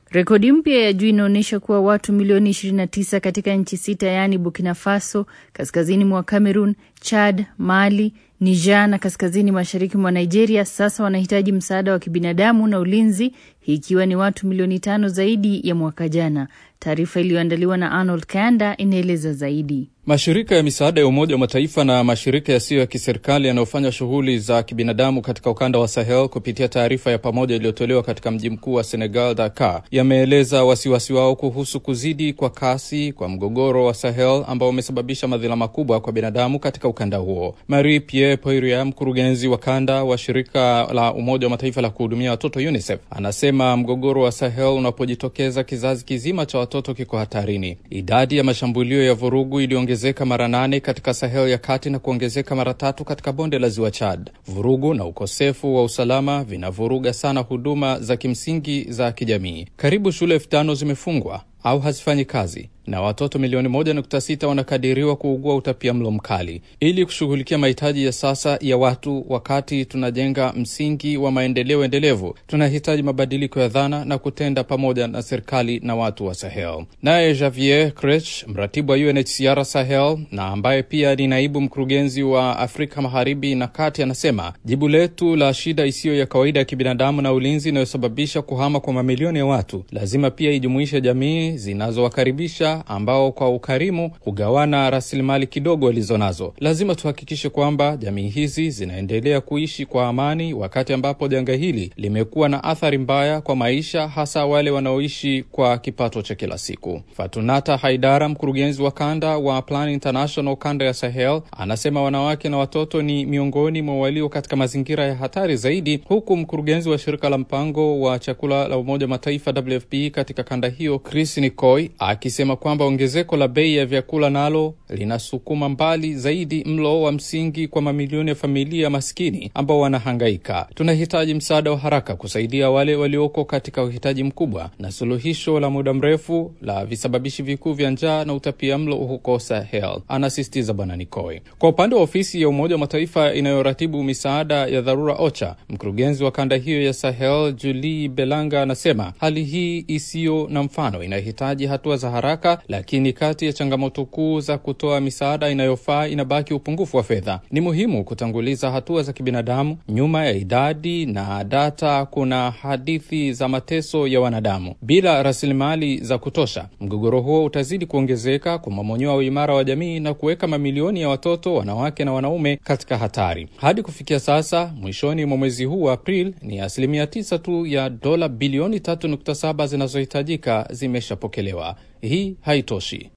Rekodi mpya ya juu inaonyesha kuwa watu milioni 29 katika nchi sita yaani Burkina Faso, kaskazini mwa Cameroon, Chad, Mali, Niger na kaskazini mashariki mwa Nigeria sasa wanahitaji msaada wa kibinadamu na ulinzi, hii ikiwa ni watu milioni tano zaidi ya mwaka jana. Taarifa iliyoandaliwa na Arnold Kanda inaeleza zaidi. Mashirika ya misaada ya Umoja wa Mataifa na mashirika yasiyo ya kiserikali yanayofanya shughuli za kibinadamu katika ukanda wa Sahel kupitia taarifa ya pamoja iliyotolewa katika mji mkuu wa Senegal, Dakar, yameeleza wasiwasi wao kuhusu kuzidi kwa kasi kwa mgogoro wa Sahel ambao umesababisha madhila makubwa kwa binadamu katika ukanda huo. Marie Pierre Poiria, mkurugenzi wa kanda wa shirika la Umoja wa Mataifa la kuhudumia watoto UNICEF, anasema mgogoro wa Sahel unapojitokeza, kizazi kizima cha watoto kiko hatarini. Idadi ya mashambulio ya vurugu iliongezeka mara nane katika Sahel ya kati na kuongezeka mara tatu katika bonde la ziwa Chad. Vurugu na ukosefu wa usalama vinavuruga sana huduma za kimsingi za kijamii. Karibu shule elfu tano zimefungwa au hazifanyi kazi na watoto milioni moja nukta sita wanakadiriwa kuugua utapia mlo mkali. Ili kushughulikia mahitaji ya sasa ya watu wakati tunajenga msingi wa maendeleo endelevu, tunahitaji mabadiliko ya dhana na kutenda pamoja na serikali na watu wa Sahel. Naye Javier Krech, mratibu wa UNHCR Sahel na ambaye pia ni naibu mkurugenzi wa Afrika Magharibi na Kati, anasema jibu letu la shida isiyo ya kawaida ya kibinadamu na ulinzi inayosababisha kuhama kwa mamilioni ya watu lazima pia ijumuishe jamii zinazowakaribisha ambao kwa ukarimu hugawana rasilimali kidogo walizo nazo. Lazima tuhakikishe kwamba jamii hizi zinaendelea kuishi kwa amani, wakati ambapo janga hili limekuwa na athari mbaya kwa maisha, hasa wale wanaoishi kwa kipato cha kila siku. Fatunata Haidara, mkurugenzi wa kanda wa Plan International kanda ya Sahel, anasema wanawake na watoto ni miongoni mwa walio katika mazingira ya hatari zaidi, huku mkurugenzi wa shirika la mpango wa chakula la Umoja wa Mataifa WFP katika kanda hiyo Chris Nicoy akisema kwamba ongezeko la bei ya vyakula nalo linasukuma mbali zaidi mlo wa msingi kwa mamilioni ya familia maskini ambao wanahangaika. Tunahitaji msaada wa haraka kusaidia wale walioko katika uhitaji mkubwa na suluhisho la muda mrefu la visababishi vikuu vya njaa na utapia mlo huko Sahel, anasisitiza Bwana Nikoi. Kwa upande wa ofisi ya Umoja wa Mataifa inayoratibu misaada ya dharura OCHA, mkurugenzi wa kanda hiyo ya Sahel Julie Belanga anasema hali hii isiyo na mfano inahitaji hatua za haraka lakini kati ya changamoto kuu za kutoa misaada inayofaa inabaki upungufu wa fedha. Ni muhimu kutanguliza hatua za kibinadamu. Nyuma ya idadi na data kuna hadithi za mateso ya wanadamu. Bila rasilimali za kutosha, mgogoro huo utazidi kuongezeka, kumomonyoa uimara wa jamii na kuweka mamilioni ya watoto, wanawake na wanaume katika hatari. Hadi kufikia sasa, mwishoni mwa mwezi huu wa Aprili, ni asilimia tisa tu ya dola bilioni 3.7 zinazohitajika zimeshapokelewa. Hii haitoshi.